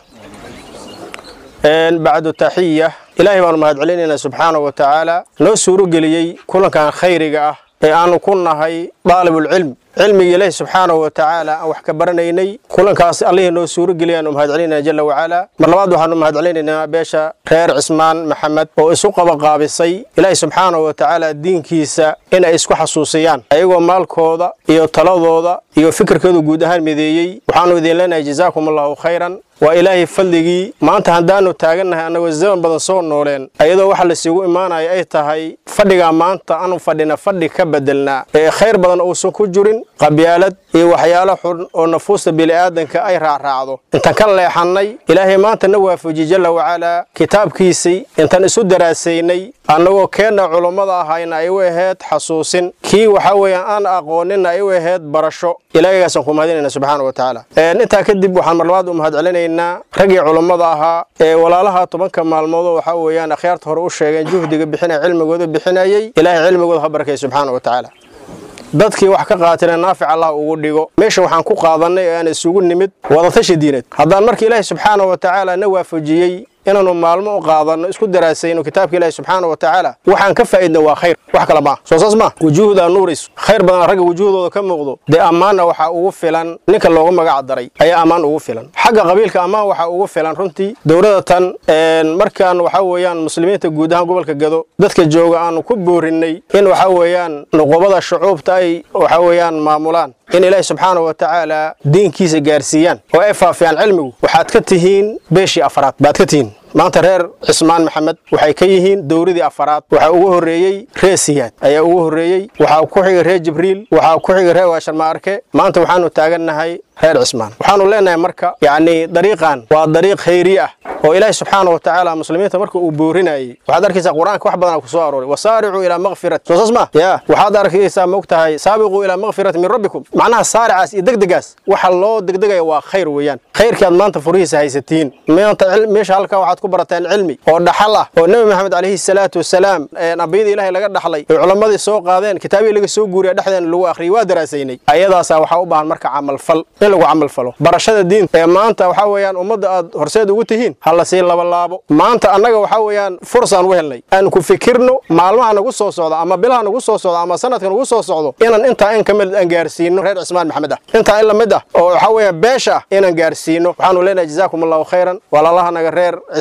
[SPEAKER 13] bacdu taxiya ilaahay baanu mahad celinaynaa subxaana wa tacaala noo suuro geliyey kulankan khayriga ah ee aanu ku nahay daalibulcilm cilmiga ilaahi subxaana wa tacaala aan wax ka baranaynay kulankaas allihii noo suuro geliyaanu mahad celinayna jala wacala mar labaad waxaanu mahad celinaynaa beesha reer cismaan maxamed oo isu qabaqaabisay ilaahi subxaana wa tacaala diinkiisa in ay isku xasuusiyaan ayagoo maalkooda iyo taladooda iyo fikirkooda guud ahaan mideeyey waxaanu idin leenahay jazaakum allahu khayran waa ilaahay fadligii maanta haddaanu taagannahay annagoo zaman badan soo nooleen ayadoo waxa laysugu imaanaya ay tahay fadhigaa maanta aanu fadhina fadhi ka bedelnaa ee khayr badan uusan ku jirin qabyaalad iyo waxyaalo xun oo nafuusta bini'aadanka ay raacraacdo intaan ka leexannay ilaahay maanta na waafajiye jalla wacalaa kitaabkiisii intaan isu daraasaynay annagoo keenna culummada ahayna ay u ahayd xasuusin kii waxa weeyaan aan aqooninna ay u ahayd barasho ilaahaygaasaan ku mahadinayna subxaana wa tacaala intaa kadib waxaan mar labaad u mahad celinaynaa raggii culummada ahaa ee walaalaha tobanka maalmoodoo waxaa weeyaan akhyaarta hore u sheegeen juhdiga bixinaya cilmigooda bixinayay ilaahay cilmigooda ha barakay subxaana wa tacaala dadkii wax ka qaatana naafic allah ugu dhigo meesha waxaan ku qaadannay ee aan isugu nimid wadatashi diineed haddaan marka ilaahay subxaana wa tacaala na waafajiyey inaanu maalmo u qaadanno isku daraasayno kitaabka ilaahi subxaana wa tacaala waxaan ka faa'idna waa khayr wax kale maaha soo saas maa wujuuhda nuuris khayr badan ragga wujuuhdooda ka muuqdo dee ammaanna waxaa ugu filan ninka loogu magac daray ayaa ammaan ugu filan xagga qabiilka ammaan waxaa ugu filan runtii dowladda tan markaan waxaa weeyaan muslimiinta guud ahaan gobolka gado dadka jooga aanu ku boorinnay in waxaa weeyaan nuqubada shucuubta ay waxaa weeyaan maamulaan in ilaahi subxaana wa tacaala diinkiisa gaarsiiyaan oo ay faafiyaan cilmigu waxaad ka tihiin beeshii afraad baad ka tihiin maanta reer cismaan maxamed waxay ka yihiin dowladii afaraad waxaa ugu horreeyey reer siyaad ayaa ugu horreeyey waxaa ku xigay reer jibriil waxaa ku xigay reer waasharmaarke maanta waxaanu taagannahay reer cismaan waxaanu leenahay marka yacni dariiqan waa dariiq khayri ah oo ilaahi subxaana wa tacaala muslimiinta marka uu boorinayey waxaad arkaysaa qur-aanka wax badanaa ku soo arooray wasaaricuu ilaa makfirat soo saas ma ya waxaad arkaysaa moog tahay saabiquu ilaa makfirati min rabbikum macnaha saaricaas iyo degdegaas waxa loo degdegaya waa khayr weeyaan khayrkii aad maanta furihiisa haysatiin maanta meesha halkaa waxaad ku barateen cilmi oo dhaxal ah oo nebi maxamed calayhi salaatu wasalaam ambiyada ilaahay laga dhaxlay oo culammadii soo qaadeen kitaabii laga soo guuriya dhexdeena lagu akhriyay waa daraasaynay ayadaasaa waxaa u baahan marka camalfal in lagu camalfalo barashada diinta ee maanta waxaa weeyaan ummadda aad horseed ugu tihiin ha la sii labalaabo maanta annaga waxaa weeyaan fursaan u helnay aan ku fikirno maalmaha nagu soo socda ama bilaha nagu soo socda ama sanadka nagu soo socdo inaan intaa in ka mid aan gaarsiino reer cismaan maxamed ah intaa in la mid ah oo waxaa weeyaan beesha ah inaan gaarsiino waxaanu leenahay jazaakum allahu khayran walaalahanaga reer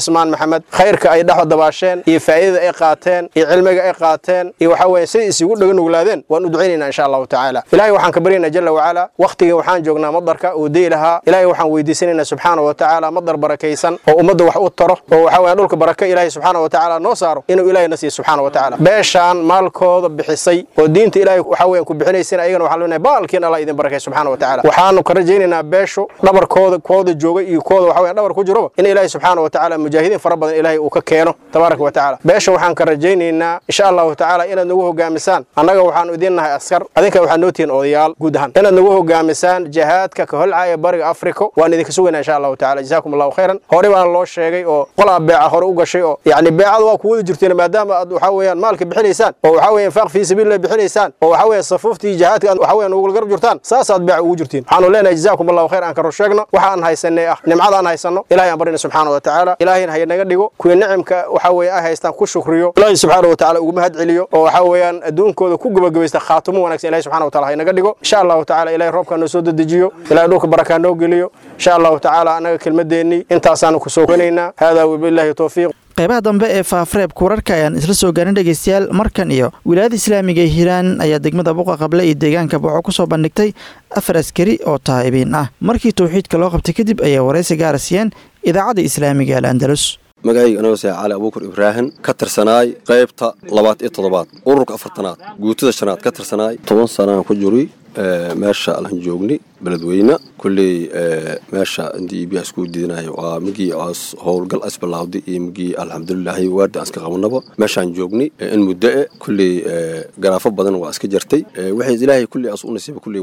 [SPEAKER 13] cismaan maxamed khayrka ay dhex dabaasheen iyo faa'iidada ay qaateen iyo cilmiga ay qaateen iyo waxa weeye siday isugu dhaga nuglaadeen waan u ducaynaynaa insha allahu tacaala ilaahay waxaan ka baryaynaa jalla wacala wakhtigan waxaan joognaa madarka uu deyi lahaa ilaahay waxaan weydiisanaynaa subxaana wa tacaala madar barakaysan oo ummadda wax u taro oo waxa weeye dhulka baraka ilaahay subxaana wa tacaala noo saaro inuu ilaahay na siiyo subxaana wa tacaala beeshaan maalkooda bixisay oo diinta ilaahay waxa weeyaan ku bixinaysan ayagana waxaan leenahay baalkiin allah idin barakay subxaana wa tacaala waxaanu ka rajaynaynaa beeshu dhabarkooda kooda jooga iyo kooda waxa weeyaan dhabar ku jiroba in ilaahay subxaana wa tacaala mujaahidiin fara badan ilaahay uu ka keeno tabaaraka wa tacaala beesha waxaan ka rajaynaynaa insha allahu tacaala inaad nagu hogaamisaan annaga waxaanu idin nahay askar adinka waxaad noo tihiin odayaal guud ahaan inaad nagu hogaamisaan jihaadka ka holcaya bariga afrika waan idinka sugaynaa insha allahu tacaala jazaakum allahu khayran hore baana loo sheegay oo qolaa beeca hore u gashay oo yacni beecada waa ku wada jirteen maadaama aad waxa weeyaan maalka bixinaysaan oo waxa weeyaan faaq fii sabiilillah bixinaysaan oo waxa weeyaan safuuftii jihaadka aad waxa weeyaan ugu garab jirtaan saasaad beeca ugu jirtiin waxaanu leenahay jazaakum allahu khayr aan ka rusheegno waxa aan haysanay ah nimcada aan haysanno ilaahay aan barina subxaana wa tacaala ilaahayna ha naga dhigo kuwii nicimka waxa weeye ay haystaan ku shukriyo ilaahay subxaana wa tacaala ugu mahad celiyo oo waxa weeyaan adduunkooda ku gabagabaysta khaatumo wanaagsan ilahay subxaana wa taala ha naga dhigo insha allahu tacaala ilahay roobkaa noo soo dedejiyo ilahay dhulka barakaa noo geliyo insha allahu tacaala annaga kelmadeennii intaasaanu ku soo konaynaa haadaa wabillahi towfiiq
[SPEAKER 2] qaybaha dambe ee faafareebka wararka ayaan isla soo gaarin dhegeystayaal markan iyo wilaayada islaamiga ee hiiraan ayaa degmada buqa qable iyo deegaanka boco ku soo bandhigtay afar askari oo taa'ibiin ah markii towxiidka loo qabtay kadib ayaa waraysi gaara siiyeen idaacadda islaamiga al andalus
[SPEAKER 14] magacayga anoo sae cali abuukar ibraahim ka tirsanaay qaybta labaad iyo toddobaad ururka afartanaad guutada shanaad ka tirsanaay toban sanaan ku juri meesha alan joogni beledweyne kulley meesha intii ibiya isku diidanayo waa migii aas howlgal as bilawday iyo migii alxamdulilaahi waardi aan iska qabanaba meeshaan joogni in muddo e kulley garaafo badan waa iska jartay waxay ilaahay kulley as u nasiiba kulley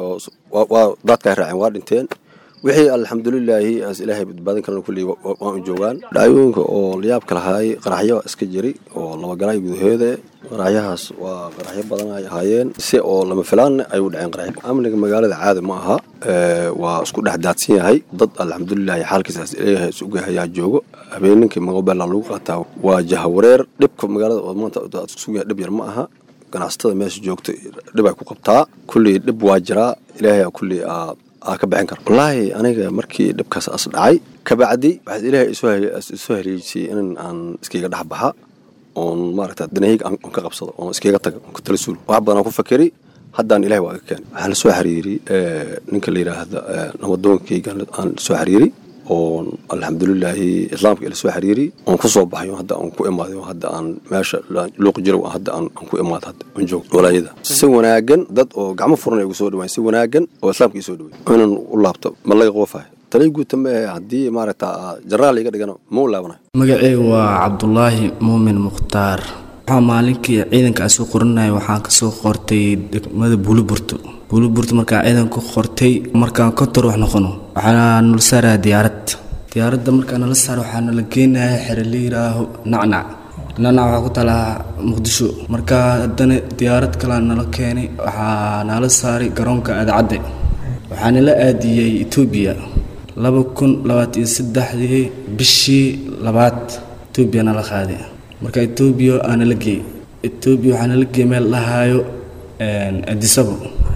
[SPEAKER 14] waa daadkaa raaceen waa dhinteen wixii alxamdulilaahi as ilaahay badbaadin karana kulley waan u joogaan dhacdooyinka oo layaabka lahaay qaraxyo iska jiri oo labagalaay gudaheeda qaraxyahaas waa qaraxyo badan ay ahaayeen si oo lama filaanna ay u dhaceen qaraxyo amniga magaalada caadi ma aha waa isku dhex daadsan yahay dad alxamdulilaahi xaalkiisaas ilaahay isuga ayaa joogo habeenninkii maqobeela lagu qaataa waa jahawareer dhibka magaalada oo maanta isuga dhib yar ma aha ganacsatada meesha joogta dhib ay ku qabtaa kulley dhib waa jiraa ilaahay kulley aa ka bixin karo wallaahi aniga markii dhibkaas as dhacay kabacdi waxaad ilaahay isoo haleejisay in aan iskayga dhex baxa oon maaragta danahayga aan ka qabsado oon iskaga taga oon ka tala suulo wax badan aan ku fakeri haddaan ilahay waa iga keenay waxaan lasoo xiriiri ninka la yidhaahda namadoonkayga aan lasoo xiriiri oon alxamdulilaahi islaamka ila soo xiriiri oon ku soo baxay hadda aan ku imaaday hadda aan meesha luuqi jirow hadda aan ku imaad hadda aan joog walaayada si wanaagan dad oo gacmo furan ay ugu soo dhawaan si wanaagan oo islaamka ii soo dhaway inaan u laabto ma laga qoofahay talay guuta maahe haddii maaragta jaraal iga dhigano ma u laabanayo
[SPEAKER 15] magaceyga waa cabdulaahi muumin mukhtaar waxaa maalinkii ciidanka aan soo qorinaya waxaan kasoo qortay degmada buuliburto buuliburto markaan ciidanka qortay markaan kontor wax noqono waxaa nala saaraya diyaarad diyaaradda markaa nala saara waxaa nala geenaya xere la yidhaaho nacnac nacnac waxaa ku talaa muqdisho markaa haddana diyaarad kalea nala keenay waxaa nala saaray garoonka aadacadde waxaa nala aadiyey etoobiya laba kun labaatan iyo saddexdii bishii labaad etoobiya nala qaaday marka etoobiya aa nala geeyey etoobiya waxaa nala geeyey meel dhahaayo adisabo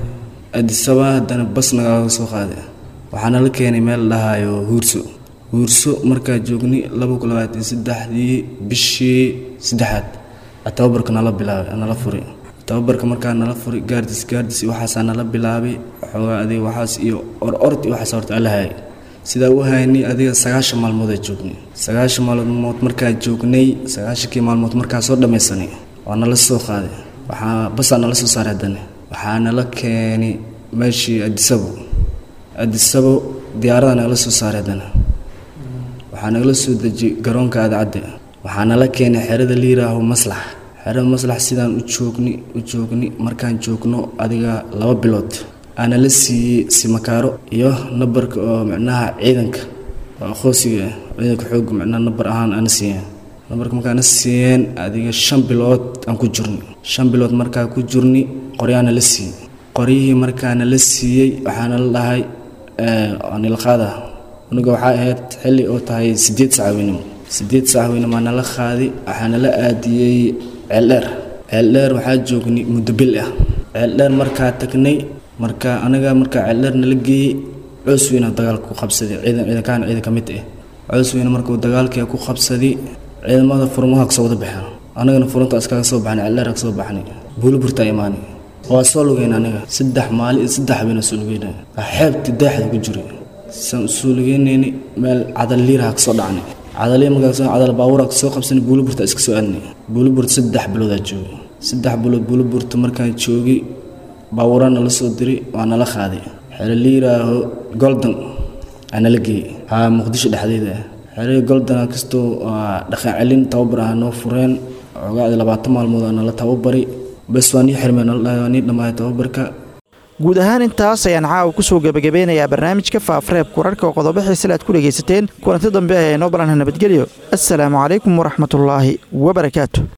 [SPEAKER 15] adisaba haddana bas nagaaga soo qaaday waxaa nala keenay meel dhahaayo huurso huurso markaa joogni laba kun labaatan iyo saddexdii bishii saddexaad tababarka nala bilaabay nala furay tababarka markaa nala furay gaardis gaardis waxaasaa nala bilaabay waxoogaa adiga waxaas iyo or ord iyo waxaas horta ala hayay sidaa u haynay adiga sagaashan maalmood aa joognay sagaashan maalmood markaa joognay sagaashankii maalmood markaa soo dhammaysanay waa nala soo qaaday waxaa basaa nala soo saaray haddana waxaa nala keenay meeshii adisabo adisabo diyaarada nagala soo saaray haddana waxaa nagala soo dejiyey garoonka aadacadde waxaa nala keenay xerada la yidhaaho maslax xerada maslax sidaan u joogni u joogni markaan joogno adiga laba bilood aana la siiyey simakaaro iyo nabarka oo micnaha ciidanka oo aqoonsiga ciidanka xooga micnaha nabar ahaan aana siiyeen nabarka markaana siiyeen adiga shan bilood aan ku jirni shan bilood markaa ku jirni qoryaana la siiyey qoryihii markaana la siiyey waxaana la dhahay nilqaada aniga waxaa ahayd xilli oo tahay sideed saacaweynimo sideed saacaweynimo aa nala qaaday waxaa nala aadiyey ceeldheer ceeldheer waxaa joognay muddo bil ah ceeldheer markaa tagnay marka anaga markaa ceeldheer nala geeyey coos weyna dagaalka ku qabsaday ciidan ciidankaan ciidan ka mid ah cows weyne markuu dagaalkii ku qabsaday ciidamada furmaha kasoo wada baxeen anagana furunta iskaga soo baxnay celdheer ka soo baxnay buuliburta imaanay waa soo lugeyn aniga saddex maalin iyo saddex habeen soo lugeyna xeebti daaxda ku jiray saan usoo lugeynayni meel cadal liiraha kasoo dhacnay cadaliya markaas cadal baawura kasoo qabsanay buuliburta iska soo aadnay buuliburta saddex biloodaa joogay saddex bilood buuliburta markaan joogay baawurana la soo diray waa nala qaaday xero liiraaho goldan aa nala geeyey haa muqdisho dhexdeeda ah xerihii goldan kastoo dhaqan celin tababar ah noo fureen ogaacdi labaatan maalmood aa nala tababari bes waa nii xirmeen nala dhahay waa nii dhammaaya tababarka
[SPEAKER 2] guud ahaan intaas ayaan caawa ku soo gebagabeynayaa barnaamijka faafreebka wararka oo qodobo xiisale aad ku dhegaysateen kulanti dambe ee noo balanha nabadgelyo assalaamu calaykum waraxmatullaahi wabarakaatu